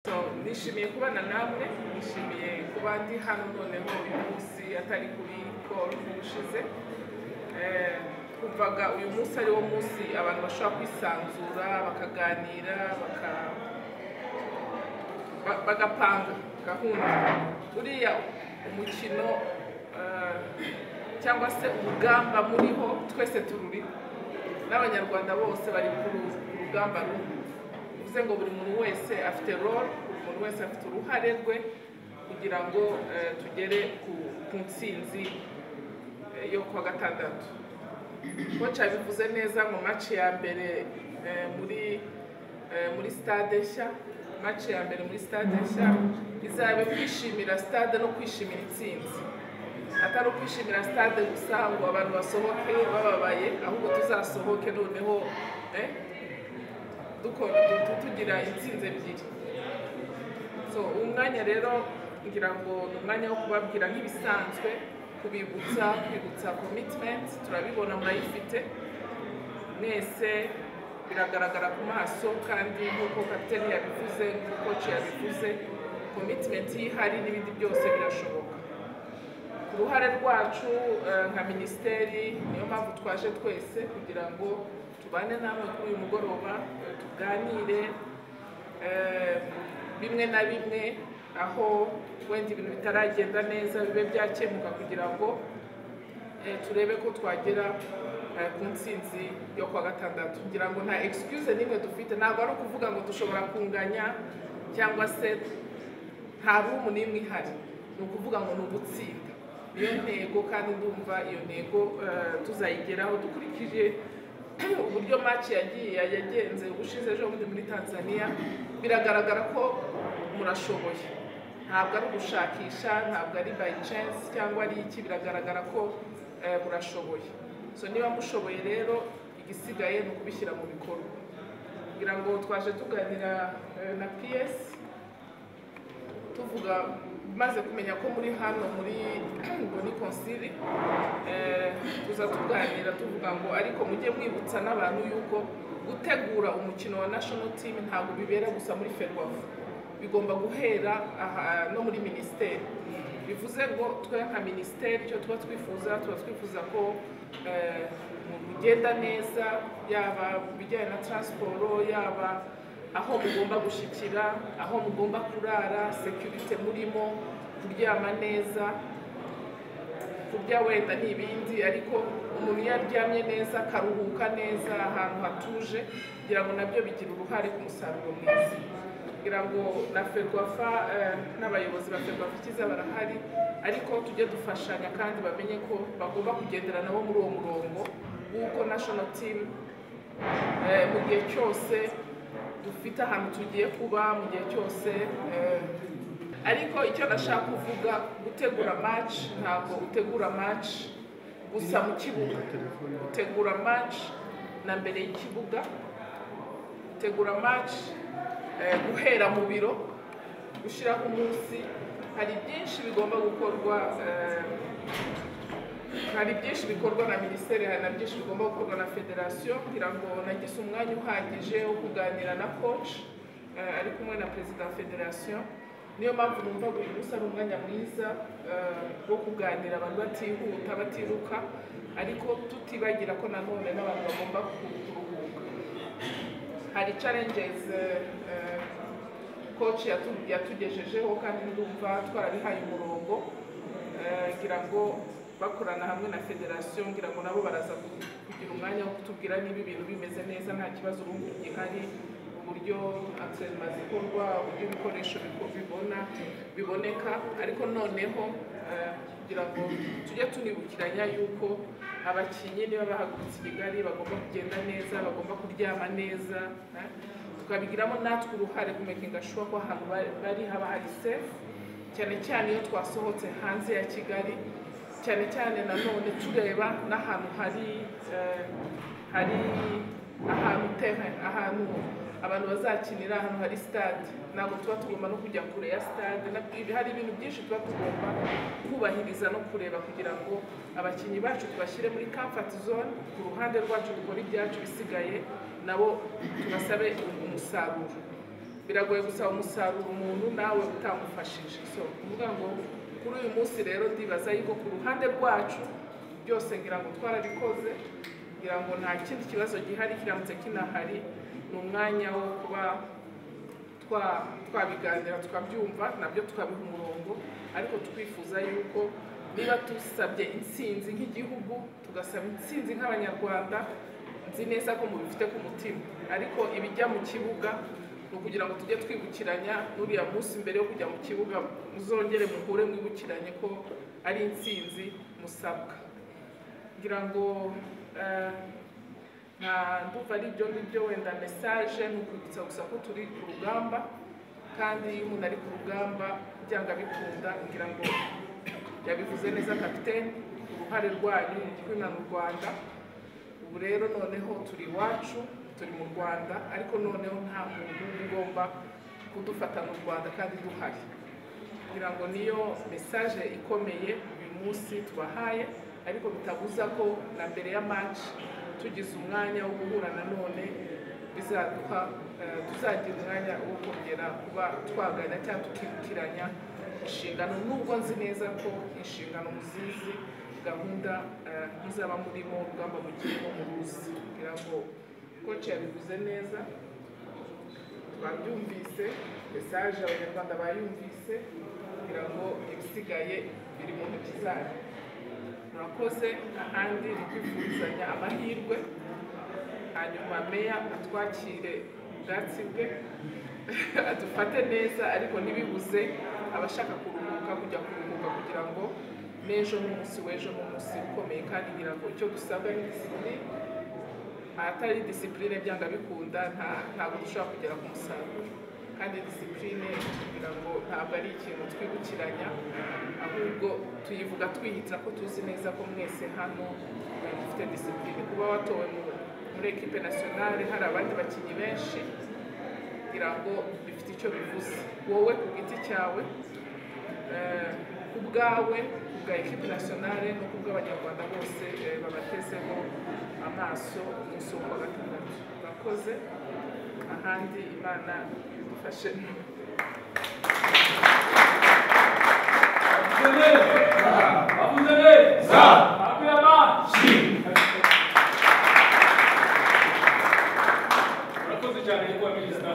So, nishimiye kubana namwe nishimiye kuba ndi hano noneho uyu munsi atari kuri call ubushize Eh, kumvaga uyu munsi ari wo munsi abantu bashobora kwisanzura bakaganira baka ba- bagapanga gahunda buriya umukino eh, cyangwa se urugamba muriho twese tururiho n'abanyarwanda bose bari ku ru- ku rugamba rumwe bivuze ngo buri muntu wese afite role buri muntu wese afite uruhare rwe kugira ngo eh, tugere ku ku ntsinzi eh, yo kuwa gatandatu koca bivuze neza mu maci ya mbere eh, muri eh, muri stade nshya maci ya mbere muri stade nshya izaba kwishimira stade no kwishimira intsinzi atari ukwishimira stade gusa ngo abantu basohoke bababaye ahubwo tuzasohoke noneho eh, dukora tu- tugira intsinzi ebyiri so uwo mwanya rero ngira ngo ni umwanya wo kubabwira nk'ibisanzwe kubibutsa kwibutsa commitment turabibona murayifite mwese biragaragara ku maso kandi nk'uko kapiteni yabivuze nk'uko koci yabivuze commitment iyo ihari n'ibindi byose birashoboka ku ruhare rwacu eh, nka minisiteri niyo mpamvu twaje twese kugira ngo tubane namwe kuri uyu mugoroba eh, tuganire eh, bimwe na bimwe aho wenda ibintu bitaragenda neza bibe byakemuka kugira ngo eh, turebe ko twagera eh, ku ntsinzi yo kuwa gatandatu kugira ngo nta excuse n'imwe dufite ntabwo ari ukuvuga ngo dushobora kunganya cyangwa se nta rumu n'imwe ihari ni ukuvuga ngo ni ugutsinda niyo ntego kandi ndumva iyo ntego eh, tuzayigeraho dukurikije uburyo maci yagiye yagenze ubushize ejo bundi muri tanzania biragaragara ko murashoboye ntabwo ari ugushakisha ntabwo ari by chance cyangwa ari iki biragaragara ko eh, murashoboye so niba mushoboye rero igisigaye ni ukubishyira mu bikorwa kugira ngo twaje tuganira eh, na ps tuvuga maze kumenya ko muri hano muri boni konsili eh, tuza tuganira tuvuga ngo ariko mujye mwibutsa n'abantu yuko gutegura umukino wa national team ntabwo bibera gusa muri ferwafu bigomba guhera aha no muri minisiteri bivuze ngo twe nka minisiteri icyo tuba twifuza tuba twifuza ko eh, mugenda neza yaba ku bijyanye na transport yaba aho mugomba gushyikira aho mugomba kurara security murimo kuryama neza kurya wenda ni ibindi ariko umuntu iyo aryamye neza akaruhuka neza ahantu hatuje kugira ngo nabyo bigira uruhare ku musaruro mwiza kugira ngo na ferwafa eh, n'abayobozi ba ferwafa ikiza barahari ariko tujye dufashanya kandi bamenye ko bagomba kugendera nabo muri uwo murongo w'uko national team Eh, mu gihe cyose dufite ahantu tugiye kuba mu gihe cyose eh, ariko icyo nashaka kuvuga gutegura match ntabwo utegura match gusa mu kibuga utegura match na mbere y'ikibuga utegura match eh, guhera mu biro gushyiraho umunsi hari byinshi bigomba gukorwa eh, hari byinshi bikorwa na minisiteri hari na byinshi bigomba gukorwa na federasiyo kugira ngo nagize umwanya uhagije wo kuganira na coach eh, ari kumwe na perezida wa federasiyo niyo mpamvu numva buri munsi ari umwanya mwiza eh, wo kuganira abantu batihuta batiruka ariko tutibagira ko nanone n'abantu bagomba ku- kuruhuka hari challenges eh, eh, coach yatu- yatugejejeho kandi ndumva twarabihaye umurongo eh, ngira ngo bakorana hamwe na federasiyo ngira ngo nabo baraza ku- kugira umwanya wo kutubwira niba ibintu bimeze neza nta kibazo ubundi gihari uburyo antrenema zikorwa uburyo ibikoresho biko- bibona biboneka ariko noneho eh, kugira ngo tujye tunibukiranya yuko abakinnyi niba bahagurutse i kigali bagomba kugenda neza bagomba kuryama neza eh, tukabigiramo natwe uruhare kumekinga shuwa ko ahantu bari- bari haba hari sefu cyane cyane iyo twasohotse hanze ya kigali cyane cyane nanone tureba n'ahantu hari eh, hari ahantu terrain ahantu abantu bazakinira ahantu hari stade ntabwo tuba tugomba no kujya kure ya stade na- hari ibintu byinshi tuba tugomba kubahiriza no kureba kugira ngo abakinnyi bacu tubashyire muri comfort zone ku ruhande rwacu dukora ibyacu bisigaye nabo tubasabe umusaruro biragoye gusaba umusaruro umuntu nawe utamufashije so kuvuga ngo kuri uyu munsi rero ndibaza yuko ku ruhande rwacu byose ngira ngo twarabikoze ngira ngo nta kindi kibazo gihari kiramutse kinahari ni umwanya wo kuba twa- twabiganira tukabyumva nabyo tukabiha umurongo ariko twifuza yuko niba dusabye intsinzi nk'igihugu tugasaba intsinzi nk'abanyarwanda nzi neza ko mubifite ku mutima ariko ibijya mu kibuga ni ukugira ngo tujye twibukiranya n'uriya munsi mbere yo kujya mu kibuga muzongere muhure mwibukiranye ko ari intsinzi musabwa ngira ngo eh, nta ndumva ari ibyo ngibyo wenda mesaje ni ukwibutsa gusa ko turi ku rugamba kandi iyo umuntu ari ku rugamba byanga bikunda ngira ngo yabivuze neza kapitene uruhare rwanyu mu kwina mu rwanda ubu rero noneho turi iwacu turi mu rwanda ariko noneho nta muntu ugomba kudufata mu rwanda kandi duhari kugira ngo niyo mesaje ikomeye uyu munsi tubahaye ariko bitabuza ko na mbere ya match tugize umwanya wo guhura nanone bizaduha eh, tuzagira umwanya wo kongera kuba twagana cyangwa tukibukiranya inshingano nubwo nzi neza ko inshingano muzizi gahunda eh, muzaba murimo urugamba mugiyemo muruzi kugira ngo koci yabivuze neza twabyumvise mesaje abanyarwanda bayumvise kugira ngo ibisigaye biri mu ntoki zanyu murakoze ahandi ni kwifurizanya amahirwe hanyuma meya atwakire ubwatsi bwe adufate neza ariko ntibibuze abashaka kuruhuka kujya kuruhuka kugira ngo n'ejo n'umunsi w'ejo n'umunsi ukomeye kandi ngira ngo icyo dusabwa ni disipurine ahatari disipurine byanga bikunda nta- ntabwo dushobora kugera ku musaruro kandi disipurine kugira ngo ntabwo ari ikintu twibukiranya ahubwo tuyivuga twiyitira ko tuzi neza ko mwese hano mufite disipurine kuba watowe mu- muri ekipe nasiyonale hari abandi bakinnyi benshi kugira ngo bifite icyo bivuze wowe ku giti cyawe eh, ku bwawe ku bwa ekipe nasiyonale no ku bw'abanyarwanda bose eh, babatezeho amaso umunsi wo kuwa gatandatu bakoze ahandi imana idufashe murakoze cyane nyakubahwa minisita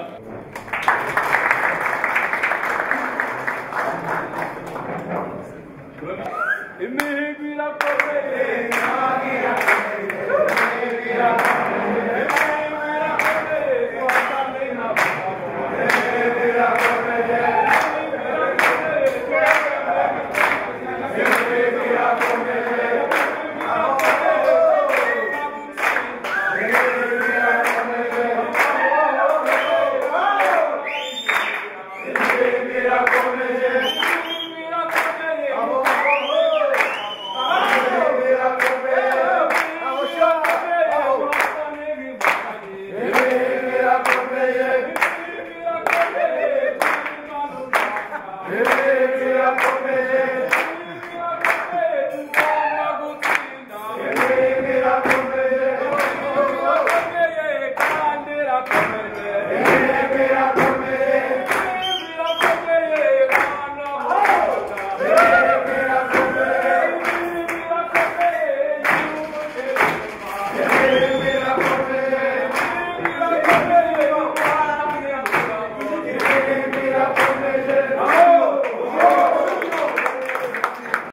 imihigo irakomeye imihigo irakomeye twatanga inama Miracle Magic.